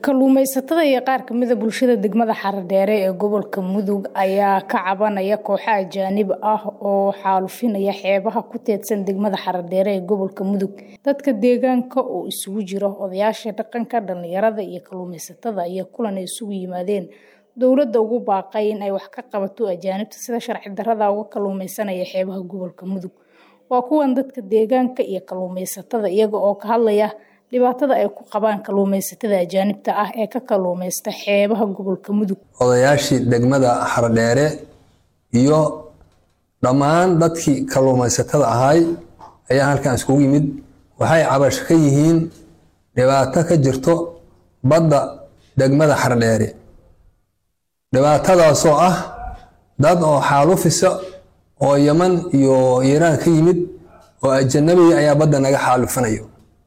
Kalluumeysatada iyo qaar ka mid ah bulshada degmada Haradheere ee gobolka Mudug ayaa ka cabanaya kooxo ajaanib ah oo xaalufinaya xeebaha ku teedsan degmada Haradheere ee gobolka Mudug. Dadka deegaanka oo isugu jira odayaasha dhaqanka, dhalinyarada iyo kalluumeysatada ayaa kulan ay isugu yimaadeen dowladda ugu baaqay in ay wax ka qabato ajaanibta sida sharci darrada uga kalluumeysanaya xeebaha gobolka Mudug. Waa kuwan dadka deegaanka iyo kalluumeysatada iyaga oo ka hadlaya dhibaatada ay ku qabaan kalluumeysatada ajaanibta ah ee ka kalluumeysta xeebaha gobolka Mudug. odayaashii degmada Haradheere iyo dhammaan dadkii kalluumeysatada ahay ayaa halkan iskugu yimid waxay cabasho ka yihiin dhibaato ka jirto badda degmada Haradheere dhibaatadaasoo ah dad oo xaalufisa oo Yaman iyo Iiraan ka yimid oo ajanabi ayaa badda naga xaalufinayo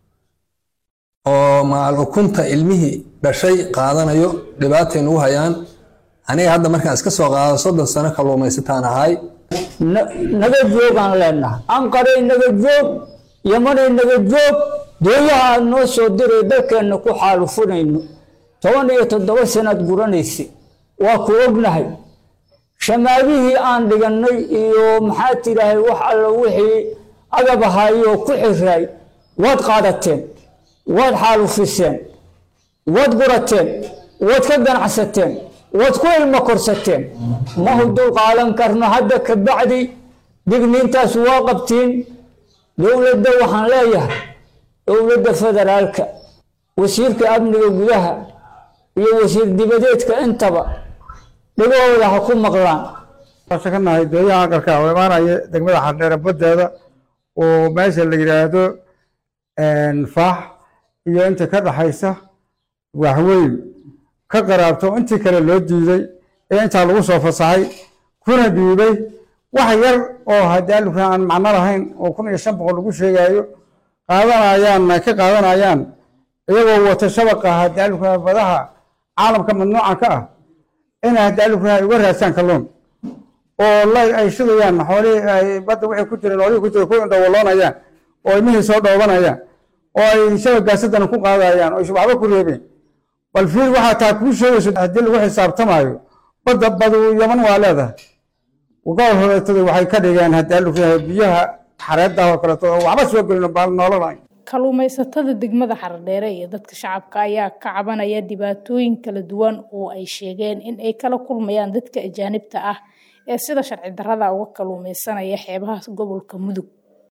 oo macal ukunta ilmihii dhashay qaadanayo dhibaatay nagu hayaan aniga hadda markaan iska soo qaado soddon sano kalluumaysataan ahay naga joogaan leenahay anqaray naga joog yamanay naga joog dooyaha aad noo soo diray dalkeenna ku xaalufunayno toban iyo toddoba sanaad guranaysa waa ku ognahay shamaadihii aan dhigannay iyo maxaa tidhaahay wax alla wixii agab ahaayoo ku xiraay waad qaadateen waad xaalufiseen waad gurateen waad ka ganacsateen waad ku ilmo korsateen ma hudul qaadan karno hadda ka bacdi digniintaas waa qabtiin dowladda waxaan leeyahay dowladda federaalka wasiirka amniga gudaha iyo wasiir dibadeedka intaba dhagahooda ha ku maqlaan ka nahay dooyaha aqalka oo imaanaya degmada xardheere badeeda oo meesha la yidhaahdo faax iyo inta ka dhaxaysa waxweyn ka qaraabto intii kale loo diiday ee intaa lagu soo fasaxay kuna dhiibay wax yar oo haddii alifka aan macno lahayn oo kun iyo shan boqol lagu sheegayo qaadanayaan ka qaadanayaan iyagoo wata shabaqa haddii alifka badaha caalamka mamnuuca ka ah inay haddii alifka ay uga raadsaan kalluun oo la ay shidayaan xoolihii ay badda wixii ku jira noolihii ku jira ku indhawaloonayaan oo ilmihii soo dhoobanayaan oo ay shabagaasadana ku qaadayaan oo waxba ku reebeen bal fiil waxaa taa kuu sheegayso haddii lagu xisaabtamaayo badda badu yaman waa leedahay gobol horeetada waxay ka dhigeen haddii alu yahay biyaha xareedda oo kaleeto oo waxba soo gelin baal noololahay kalluumeysatada degmada Haradheere iyo dadka shacabka ayaa ka cabanaya dhibaatooyin kala duwan oo ay sheegeen in ay kala kulmayaan dadka ajaanibta ah ee sida sharci darrada uga kalluumeysanaya xeebaha gobolka Mudug